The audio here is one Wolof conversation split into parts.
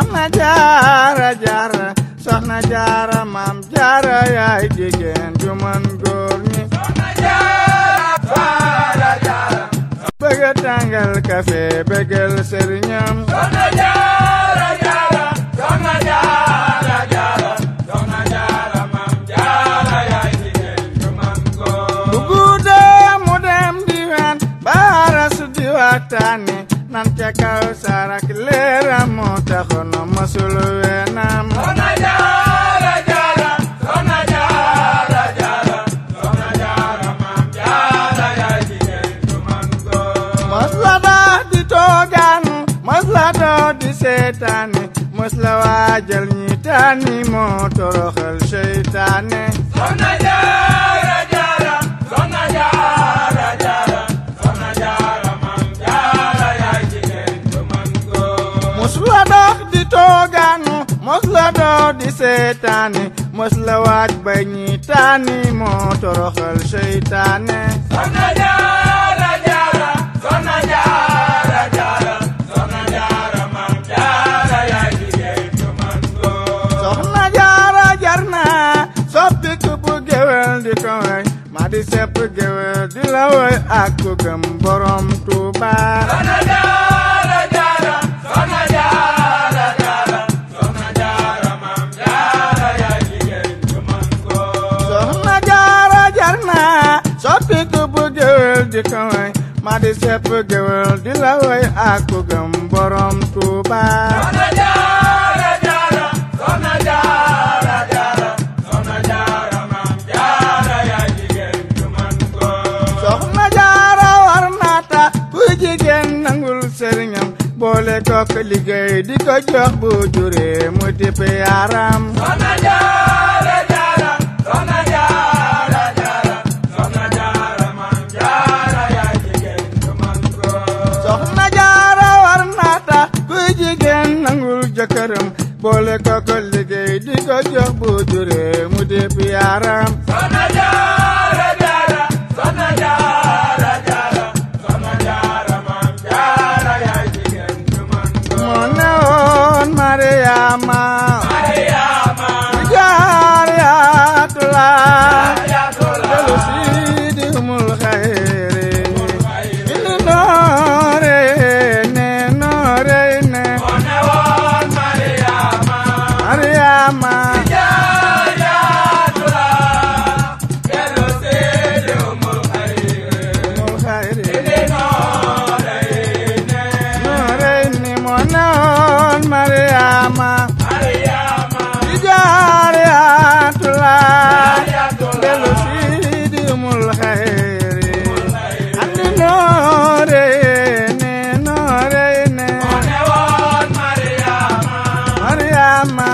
soxna jaara jaara soxna jaara maam jaara yaay jigéen ju man góor ñi bëgg a tàngal kafe bëggal sëriñam bu guddee mu dem diwaan baara su di waxtaane nan ca kaw sarak leeram moo taxoon masul weenam mos la daa di toogaanu mos la doo di seetaane mos la waajal ñi taani moo toroxal seytaane mos la dox di toogaanu mos la doo di seetaane mos la waaj ba ñi taani moo toroxal seytaane soxna jaara jar na soppi ku bu géwél di ko way ma di sepp géwél di la way ak ku gëm borom Tuuba soxna jaara jar na soppi ku bu géwél di ko way ma di sepp géwél di la way ak ku gëm borom Tuuba soxna jaara war naata ku jigéen nangul sëriñam boole kook liggéey di ko jox bu juree mu tipp yaram soxna jaara war naata ku jigéen nangul jëkkëram boole kook liggéey di ko jox bu juree mu tipp yaram moo ne woon Mariama jaariyatula delu siidi umul xayri indi noore ne noore ne Mariama umul xayri noore ni moo ne woon Mariama jaariyatula delu siidi umul xayri andi noore ne noore ne Mariama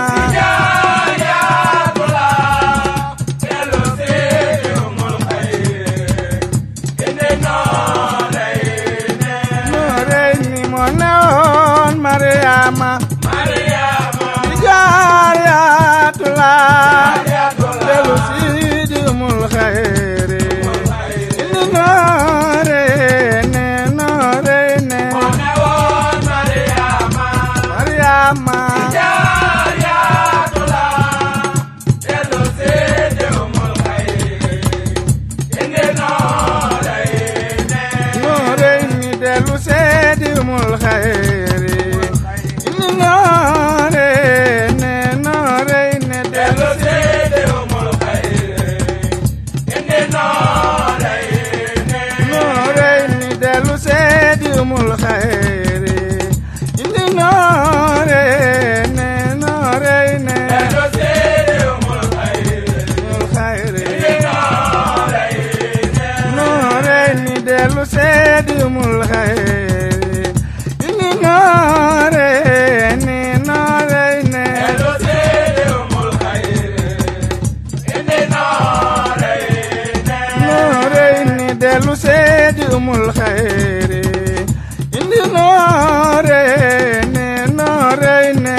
noore ni moo ne woon Mariama jaariyatula delu siidi umul xayri indi noore ne noore ne Mariama noore ni delu seedi umul xayri indi noore ne noore ne delu noore ni delu seedi umul xayri indi noore ne noore ne umul xayri noore ni delu seedi umul xayri indi noore ne noore ne noore ni delu seedi umul xayri indi noore ne noore ne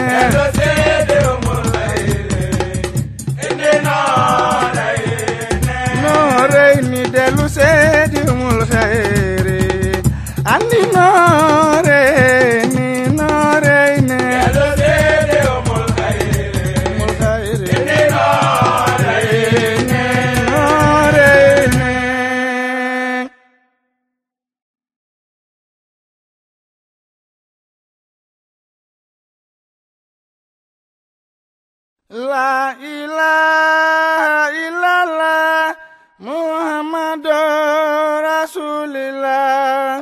noore ni delu seedi umul xayri andi noore ni noore ne La ilaha illallah Muhammadu Rasulillah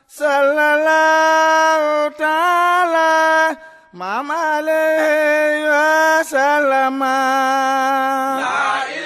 Sallallahu ta'ala Mama alaihi wa sallam La